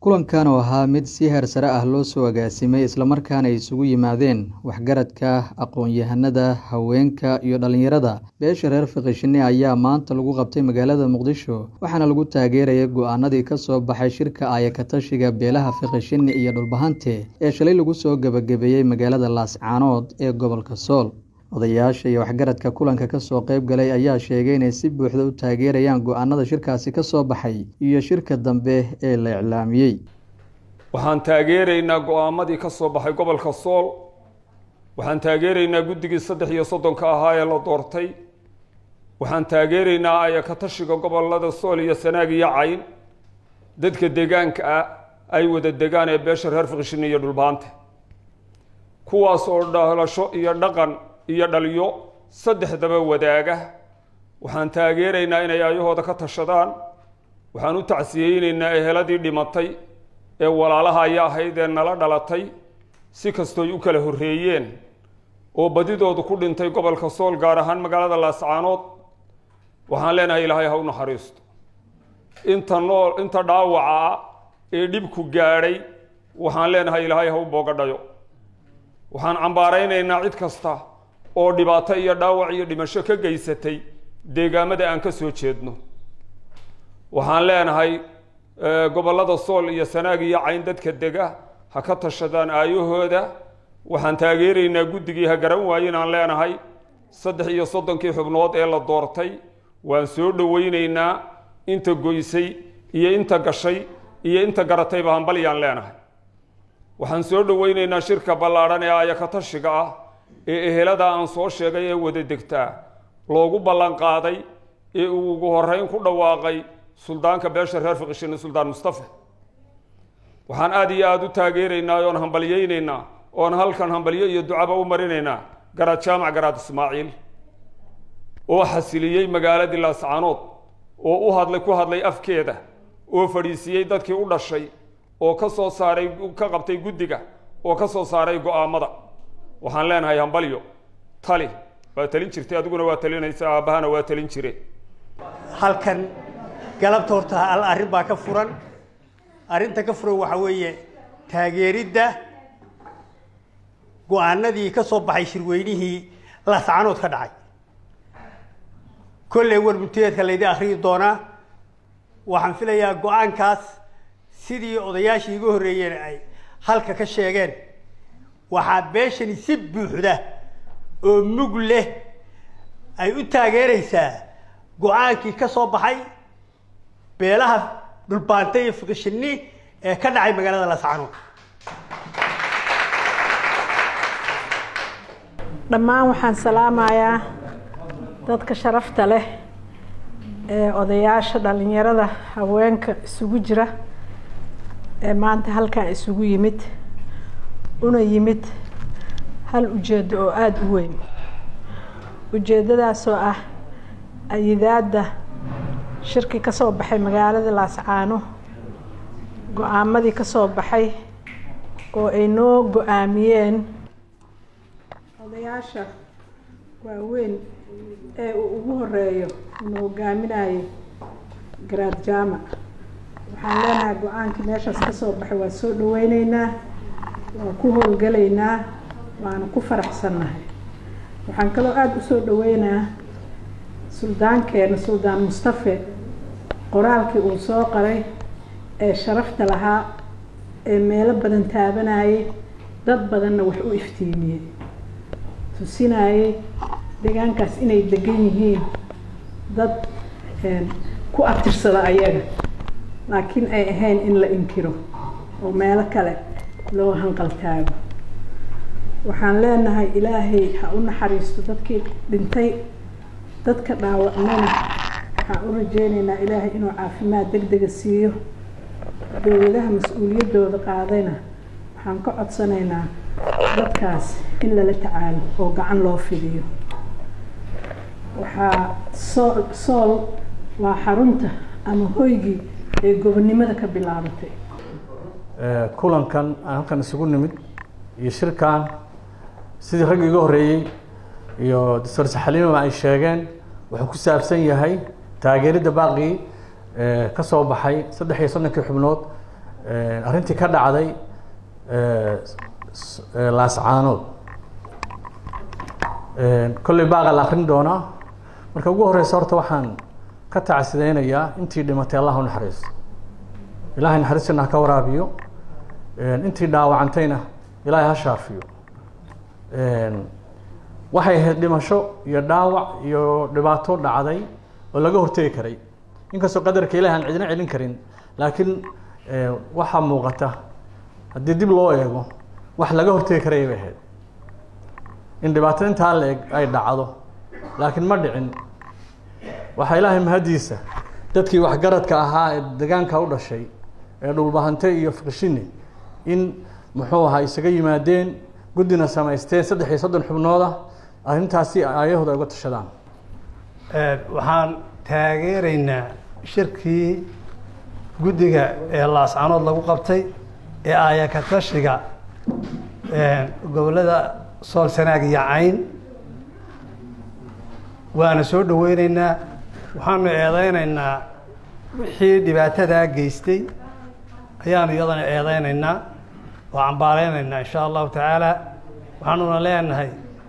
kulankan oo ahaa mid si heer sare ah loo soo agaasimay islamarkaana ay isugu yimaadeen waxgaradka aqoon-yahanada haweenka iyo dhallinyarada beesha reer fiqishine ayaa maanta lagu qabtay magaalada muqdisho waxaana lagu taageerayay go-aanadii ka soo baxay shirka aayakatashiga beelaha fiqishine iyo dhulbahante ee shalay lagu soo gebagabeeyey magaalada laascaanood ee gobolka sool odayaasha iyo waxgaradka kulanka kasoo qeyb galay ayaa sheegay inay si buuxda u taageerayaan go-aanada shirkaasi ka soo baxay iyo shirka dambe ee la iclaamiyey waxaan taageeraynaa go-aamadii ka soo baxay gobolka sool waxaan taageeraynaa guddigii saddex iyo soddonka ahaa ee la doortay waxaan taageeraynaa ayakatashiga gobolada sool iyo sanaag iyo cayn dadka deegaanka ah ay wada degaan ee beesha reer fiqishin iyo dhulbaante kuwaas oo dhalasho iyo dhaqan iyo dhaliyo saddexdaba wadaaga waxaan taageeraynaa inay ayahooda ka tashadaan waxaan u tacsiyeyneynaa eheladii dhimatay ee walaalaha aya ahayd ee nala dhalatay si kastooy u kala horreeyeen oo badidoodu ku dhintay gobolka sool gaar ahaan magaalada laascaanood waxaan leenahay ilaahay ha u naxariisto inta nool inta dhaawaca ah ee dhibku gaadhay waxaan leenahay ilaahay ha u boogadhayo waxaan cambaaraynaynaa cid kasta oo dhibaato iyo dhaawac iyo dhimasho ka geysatay deegaamada aan ka soo jeedno waxaan leenahay gobollada sool iyo sanaag iyo cayn dadka dega ha ka tashadaan aayahooda waxaan taageeraynaa guddigii ha garan waayen aan leenahay saddex iyo soddonkii xubnood ee la doortay waan soo dhoweyneynaa inta goysay iyo inta gashay iyo inta garatayba hambalyaan leenahay waxaan soo dhoweyneynaa shirka ballaadhan ee ayakatashiga ah ee ehelada aan soo sheegay ee wada degtaa loogu ballan qaaday ee uu ugu horreyn ku dhawaaqay suldaanka beesha reer fiqishine suldaan mustafa waxaan aada iyo aada u taageeraynaa oon hambalyeyneynaa oon halkan hambalyo iyo ducaba u marinaynaa garaad jaamac garaad ismaaciil oo xasiliyey magaaladii laascaanood oo u hadlay ku hadlay afkeeda oo fadhiisiiyey dadkii u dhashay oo ka soo saaray ka qabtay guddiga oo ka soo saaray go-aamada waxaan leenahay hambalyo tali waa talin jirtay adiguna waa talinaysa aabbahana waa talin jire halkan galabta horta al arrin baa ka furan arrinta ka furan waxaa weeye taageeridda go-aanadii ka soo baxay shirweynihii laascaanood ka dhacay kolley warbunteedka laydi akhriyi doonaa waxaan filayaa go-aankaas sidii odayaashii iga horreeyeen ay halka ka sheegeen waxaa beeshani si buuxda oo mug leh ay u taageeraysaa go-aankii ka soo baxay beelaha dhulbaanta iyo fiqishini ee ka dhacay magaalada laascaanood dhammaan waxaan salaamayaa dadka sharafta leh ee odayaasha dhalinyarada haweenka isugu jira ee maanta halkan isugu yimid una yimid hal ujeeddo oo aada u weyn ujeeddadaasoo ah ayidaadda shirki ka soo baxay magaalada laascaano go-aamadii ka soo baxay oo ay noo go-aamiyeen odayaasha waaweyn ee uu ugu horeeyo una hogaaminayay garaad jaamac waxaan leenahay go-aankii meeshaas ka soo baxay waa soo dhaweyneynaa waa ku howlgalaynaa waana ku faraxsannahay waxaan kaloo aada u soo dhaweynaa suldaankeena suldaan mustafe qoraalkii uu soo qaray ee sharafta lahaa ee meelo badan taabanayay dad badanna wax u iftiimiyey tusinayay deegaankaas inay degan yihiin dad ku abtirsada ayaga laakiin ay ahayn in la inkiro oo meelo kale loo hanqaltaago waxaan leenahay ilaahay ha u naxariisto dadkii dhintay dadka dhaawacmana waxaan u rajeyneynaa ilaahay inuu caafimaad deg dega siiyo dowladaha mas-uuliyaddooda qaadayna waxaan ka codsanaynaa dadkaas in lala tacaalo oo gacan loo fidiyo waxaa sool sool waa xarunta ama hoygii ee gobonnimada ka bilaabatay kulankan aan halkan isugu nimid iyo shirkan sidii raggi iga horreeyey iyo doctor saxaliimama ay sheegeen wuxuu ku saabsan yahay taageeridda baaqii ka soo baxay saddex iyo soddonkii xubnood arrintii ka dhacday laascaanood kolley baaqa la akrin doonaa marka ugu horeysa horta waxaan ka tacsideynayaa intii dhimatay allah u naxariisto ilahay naxariistana ha ka waraabiyo intii dhaawacantayna ilaahay ha shaafiyo waxay ahayd dhimasho iyo dhaawac iyo dhibaato dhacday oo laga hortegi karay inkastoo qadarka ilahi aan cidina celin karin laakiin waxaa muuqata haddii dib loo eego wax laga hortegi karaya bay ahayd in dhibaato intaa la eg ay dhacdo laakiin ma dhicin waxaa ilaahay mahadiisa dadkii waxgaradka ahaa ee degaanka u dhashay ee dhulbahante iyo fiqshini in muxuu ahaa isaga yimaadeen guddina samaysteen saddex iyo soddon xubnooda arrintaasi aayahooda ay uga tashadaan waxaan taageeraynaa shirkii guddiga ee laascanood lagu qabtay ee aayaka tashiga gobollada sool sanaag iyo cayn waana soo dhaweyneynaa waxaanu eedeyneynaa wixii dhibaatadaa geystay ayaanu iyadana eedeyneynaa oo cambaaleyneynaa insha allahu tacaala waxaanuna leenahay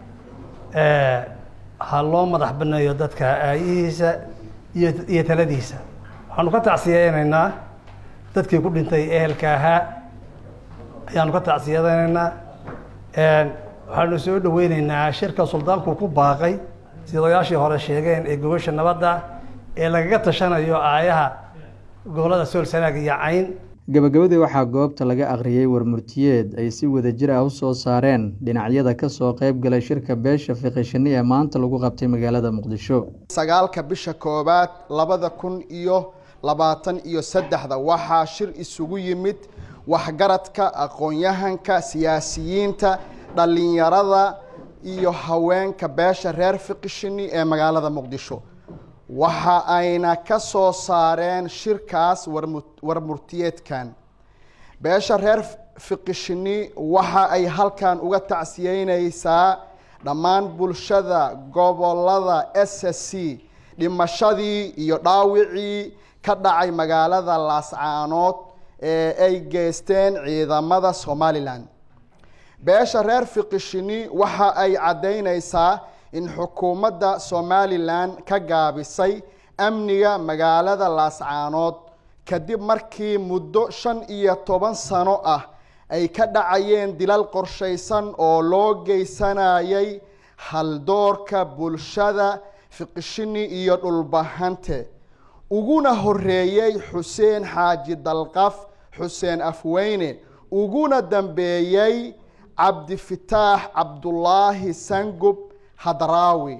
ha loo madax baneeyo dadka aayihiisa iyo iyo taladiisa waxaanu ka tacsiyeyneynaa dadkii ku dhintay ehelka ahaa ayaanu ka tacsiyadeyneynaa waxaanu soo dhaweyneynaa shirka suldaanku ku baaqay sida odayaashii hore sheegeen ee gobasha nabadda ee lagaga tashanayo aayaha gobollada sool sanaag iyo cayn gabagabadii waxaa goobta laga akhriyey warmurtiyeed ay si wadajir ah u soo saareen dhinacyada ka soo qayb galay shirka beesha fiqishini ee maanta lagu qabtay magaalada muqdisho sagaalka bisha koowaad labada kun iyo labaatan iyo saddexda waxaa shir isugu yimid waxgaradka aqoon-yahanka siyaasiyiinta dhallinyarada iyo haweenka beesha reer fiqishini ee magaalada muqdisho waxa ayna ka soo saareen shirkaas warmurtiyeedkan beesha reer fiqishini waxa ay halkan uga tacsiyeyneysaa dhammaan bulshada gobolada s s c dhimashadii iyo dhaawicii ka dhacay magaalada laascaanood ee ay geysteen ciidamada somalilan beesha reer fiqishini waxa ay caddeyneysaa in xukuumadda somalilan ka gaabisay amniga magaalada laascaanood kadib markii muddo shan iyo toban sano ah ay ka dhacayeen dilal qorshaysan oo loo geysanayay haldoorka bulshada fiqishini iyo dhulbahante uguna horeeyey xuseen xaaji dalqaf xuseen afweyne uguna dambeeyey cabdifitaax cabdulaahi sangub hadraawi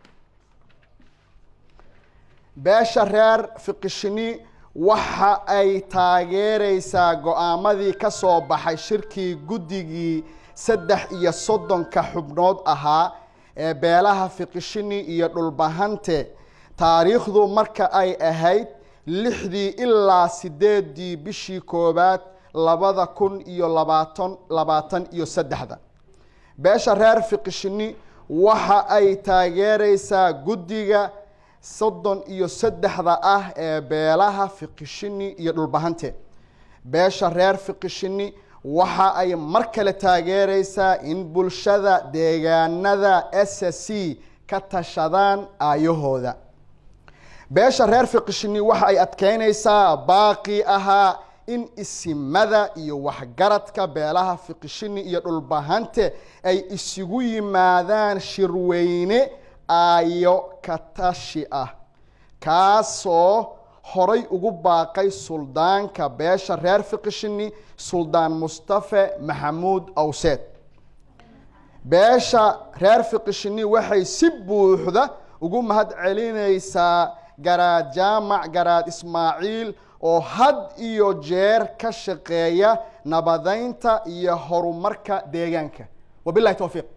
beesha reer fiqishini waxa ay taageereysaa go-aamadii ka soo baxay shirkii guddigii saddex iyo soddonka xubnood ahaa ee beelaha fiqishini iyo dhulbahante taariikhdu marka ay ahayd lixdii ilaa sideedii bishii koowaad labada kun iyo labaatan labaatan iyo saddexda beesha reer fiqishini waxa ay taageereysaa guddiga soddon iyo saddexda ah ee beelaha fiqishini iyo dhulbahante beesha reer fiqishini waxa ay mar kale taageereysaa in bulshada deegaanada s c ka tashadaan aayahooda beesha reer fiqishini waxa ay adkeyneysaa baaqii ahaa in isimada iyo waxgaradka beelaha fiqishini iyo dhulbahante ay isugu yimaadaan shirweyne aayo katashi ah kaasoo horay ugu baaqay suldaanka beesha reer fiqishini suldaan mustafe maxamuud awseed beesha reer fiqishini waxay si buuxda ugu mahad celineysaa garaad jaamac garaad ismaaciil oo had iyo jeer ka shaqeeya nabadeynta iyo horumarka deegaanka wabilahi towfiiq